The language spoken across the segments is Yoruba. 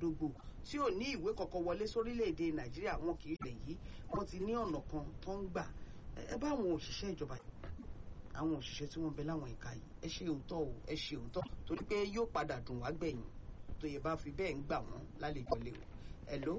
dògbò tí ò ní ìwé kankan wọlé sórílẹ̀-èdè nàìjíríà wọn kì í lè yí wọ́n ti ní ọ̀nà kan tó ń gbà ẹ bá àwọn òṣìṣẹ́ ìjọba àwọn òṣìṣẹ́ tí wọ́n bẹ láwọn ẹ̀ka yìí ẹ ṣe òótọ́ o ẹ ṣe òótọ́ torí pé yóò padà dùn wá gbẹ̀yìn tó yẹ bá fi bẹ́ẹ̀ ń gbà wọ́n lálejò lé o hello.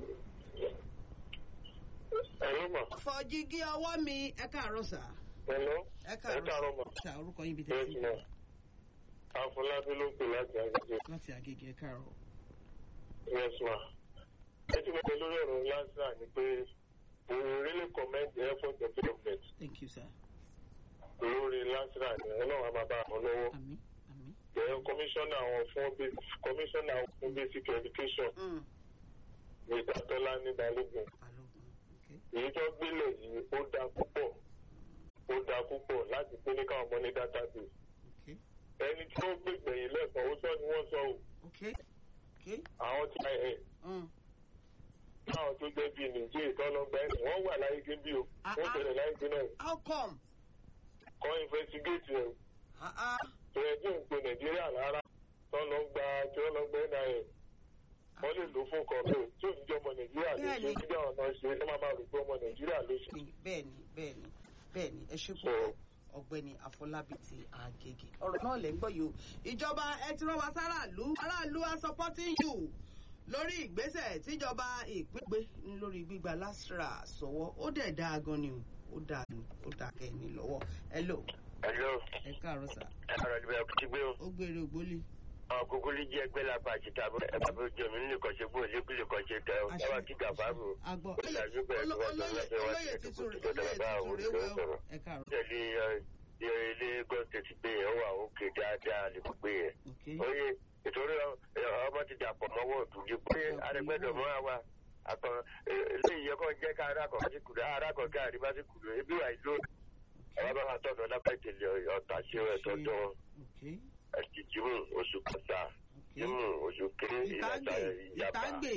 Hello ma. fọjígí ọwọ́ mi ẹ káàárọ̀ sà. Hello. ẹ Ẹ káàárọ̀ ma. sà orúkọ yín bí Yes tẹ́sí ma. Afọlábí ló pè láti Agége. láti Agége ẹ káàárọ̀. Yes ma. Ẹ ti mọ̀ pé lórí ọ̀rọ̀ Lásà ni pé we really commend the effort of the government thank you sir. lórí Lásà ni ọlọ́run á máa bá àwọn lọ́wọ́. àmín àmín. Then commissioner àwọn fún commissioner àwọn fún basic education Mm. Mr. Tọ́lání Balógun. balógun okay. Èyí tó gbélé yìí ó dáa púpọ̀ ó dáa púpọ̀ láti pé ní káwọn ọmọ ní database. okay. Ẹni tí ó gbègbè yìí lẹ́sàn-án ó sọ ni wọ́n sọ o. okay. okay. Àwọn tí ẹ̀ Mm. táwọn tó jẹ́ bíi nìjẹ́ ìtọ́lọ́gbà ẹ̀sìn wọ́n wà láyé gbé bí o Ah, wọ́n ah. bẹ̀rẹ̀ láyé gbé náà how come. kọ́ investigate ẹ̀ Ah, ah. tó yẹ kí n pe nàìjíríà rárá tó lọ gba tí wọ́n lọ gbé náà ẹ̀ wọ́n lè lò fún kọ̀ọ̀kan tí ò ní jẹ́ ọmọ nàìjíríà ló ṣe Bẹ́ẹ̀ni. kí àwọn náà ṣe ẹ má máa rò pé ọmọ nàìjíríà ló ṣe. bẹ́ẹ̀ni bẹ́ẹ̀ni bẹ́ẹ̀ni ẹ ṣe púpọ̀ ọ̀gbẹ́ni àfọlábí ti àgègè ọ̀rọ̀ náà lẹ ń gbọ́ yìí o ìjọba ẹ ti rán wa sáràlú aráàlú are supporting you lórí ìgbésẹ̀ tíjọba ìpín gbé lórí gbígba lásìrà sọ́wọ́ ó dẹ̀ dáa gan ni o ó dáa ni ó dáa kẹ́ni lọ́wọ́ hello ẹ̀lọ́ ẹ káàárọ̀ sà ẹ̀rọ ìbẹ̀rẹ̀ kò ti gbé o ó gbére ògbólé àwọn kúkú lè jẹ́ ẹgbẹ́ lápá àti tàbí ẹ̀bà bí ojú omi nílé kọ́ṣe bó lébí lè kọ́ṣe tẹ ọ Àṣẹ. táwa kí gàfárù agbọ́ ìlàjú bẹ̀rẹ̀ tó wà tó lọ́sẹ̀ wá sí olóyè ètò tuntun kò tó olóyè tẹ̀lé bá tuntun àwọn rèé wẹ́ olùkọ́ o sọ̀rọ̀. ẹ káàárọ̀ tẹ̀lé ẹ ilé Lagos State gbé yẹn wà òkè dáadáa lè gbé yẹn. ok oye ìtòrí ọmọ ti dàpọ̀ mọ́wọ́ òtúnjú pé arẹgbẹ́dọ̀ mọ́ àwa àtọ̀ eléyìí yẹ kó jẹ́ ká arákọ̀ bá ti kùdù arákọ̀ ká àríwá ti kùdù ebi wà ìlú àwọn bá wà tọ̀dọ̀ lápẹ̀tẹ̀lẹ̀ ọ̀tà sí ẹ̀tọ́ dán ok ẹ̀jì jímù oṣù kọta ok jímù oṣù kéré ìlàjà ìtàgbè ìyàbá ìtàgbè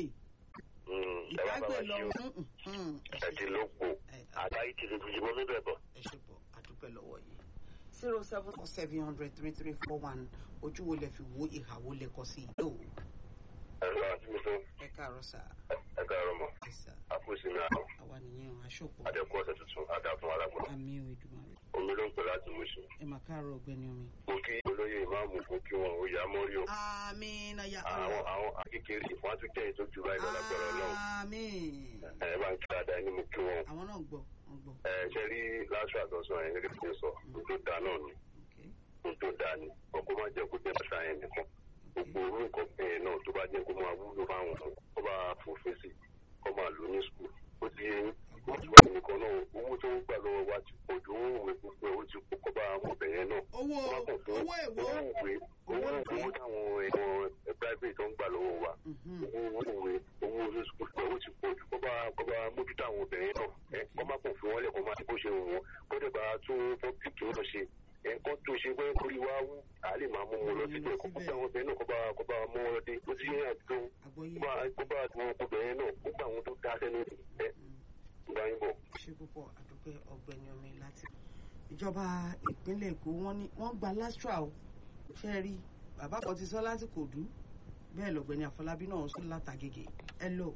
ẹ wá bá ìtàgbè wa lọ ṣe o mm, mm, ẹ ti ló pò ẹ àtàyè ti lè fi jímọ̀ níbẹ̀ bọ̀. ẹ ṣe pọ̀ àdúpẹ́ lọ́wọ́ yìí zero seven four seven hundred three three four one ojú wo lẹ fi wo ìhà wo lẹ kọ sí i yóò ẹ lọ àti mi fún ẹ káàárọ̀ sà ẹ káàárọ̀ mọ́ ẹ sà àpòsí mi àwọn àwa nìyẹn o aṣọ́pọ̀ adẹ́kùn ọ̀sẹ̀ tuntun adáfún alágbọ̀n àmì ò Èdùmàrè omi ló ń pè láti mú sí. ẹ mà káàárọ̀ ọ̀gbẹ́ni omi. mo kí olóyè ìmáàmù mo kí wọn ó yá mọ́rí o. àmì nàyà àwọn àwọn akékeré wọn á tún jẹ́ ètò jù báyìí lọ́la gbọ́dọ̀ náà. àmì ẹ bá ń kí dáadáa ní mo kí wọn. àwọn náà gbọ́ wọn gbọ́ ẹ ṣe rí láṣọ àtọ̀sọ yẹn gẹ́gẹ́ bí mo sọ ohun tó dáa náà ni ok ohun tó dáa ni ọkọ máa jẹ́ kó jẹ́ bàtà yẹn nìkan. gbogbo orúkọ bẹ́ẹ̀ náà tó bá jẹ́ kó máa wúlò fáwọn ọmọ kó bá fòfin sí kó máa lò ní skul ó ti yẹ wọ́n ti wà nìkan náà owó tó ń gbà lọ́wọ́ wa ti pọ̀ ju owó òwe gbogbo ẹ̀ ó ti kó kọ́ bá ọmọbìnrin náà owó owó èwo owó ìwé owó owó táwọn ẹ̀wọ̀n private tó ń gbà lọ́wọ́ wa Mhm. owó ìwé owó olóṣùkú owó ti pọ̀ jù kó bá kó bá mójútó àwọn obìnrin náà ẹ kó má kàn fún wọn lẹ̀ kó má bó ṣe wù wọ́n kó dẹ̀ bá tún public náà ṣe ẹ kó tó ṣe pé kórìí wá wú à lè máa mú wọn lọ síbẹ̀ kó bá àwọn obìnrin náà kó bá kó bá mú wọn dé ó ti yẹ àdúgbò àgbọ́yé kó bá kó bá àwọn obìnrin náà kó bá àwọn tó dá sẹ́nu ẹ gbà yín bọ̀. ṣe púpọ̀ àdúpẹ́ ọ̀gbẹ́ni omi láti. ìjọba ìpínlẹ̀ èkó wọ́n ní wọ́n gba lastra o ṣe é rí bàbá kan ti sọ lásìkò dú bẹ́ẹ̀ lọ̀gbẹ́ni àfọlábí náà sọ látàgègè ẹ lò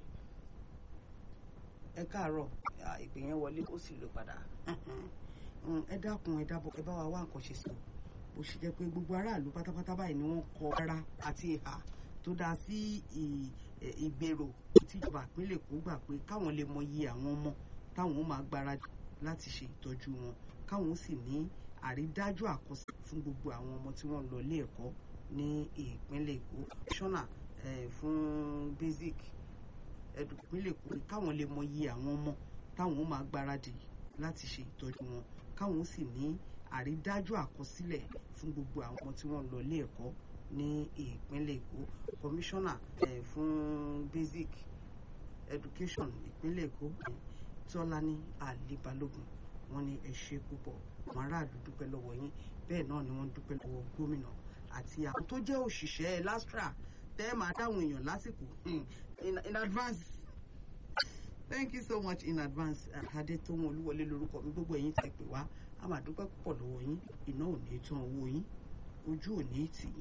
ẹ káàárọ̀ à, ìpè yẹn wọlé ó sì lò padà Mm, ẹ dákun ẹ dábọ̀ ẹ bá wa wá nǹkan ṣe sí o bó ṣe jẹ́ pé gbogbo aráàlú pátápátá báyìí ni wọ́n kọ ara àti ìhà tó dáa sí ì- ẹ, ìgbèrò tíjọba ìpínlẹ̀ èkó gbà pé káwọn lè mọ iye àwọn ọmọ táwọn ó máa gbáradì láti ṣe ìtọ́jú wọn káwọn ó sì ní àrídájú àkọsílẹ̀ fún gbogbo àwọn ọmọ tí wọ́n ń lọ ilé ẹ̀kọ́ ní ìpínlẹ̀ èkó ṣọ́nà eh, fún basic ẹ̀dùn ìpínlẹ̀ èkó pé káwọn lè mọ iye àwọn ọmọ táwọn ó máa gbáradì láti ṣe ìtọ́jú wọn káwọn ó sì ní àrídájú àkọsílẹ̀ fún gbogbo àwọn ọmọ tí wọ́n ń lọ ilé ẹ̀kọ́ ní ìpínlẹ̀ èkó kọmíṣánná eh, fún basic education ìpínlẹ̀ èkó eh, tọ́lání àlébálógún wọ́n ní ẹ ṣe púpọ̀ àwọn aráàlú dúpẹ́ lọ́wọ́ yín bẹ́ẹ̀ náà ni wọ́n dúpẹ́ lọ́wọ́ gómìnà àti àwọn tó jẹ́ òṣìṣẹ́ lastra tẹ́ ẹ máa dáhùn èèyàn lásìkò hmm, in, in advance thank you so much in advance adétòun olúwọlé lórúkọ mi gbogbo ẹ̀yin tẹ́ pè wá a máa dúpẹ́ púpọ̀ lọ́wọ́ yín iná ò ní tán owó yín ojú ò ní tì yín.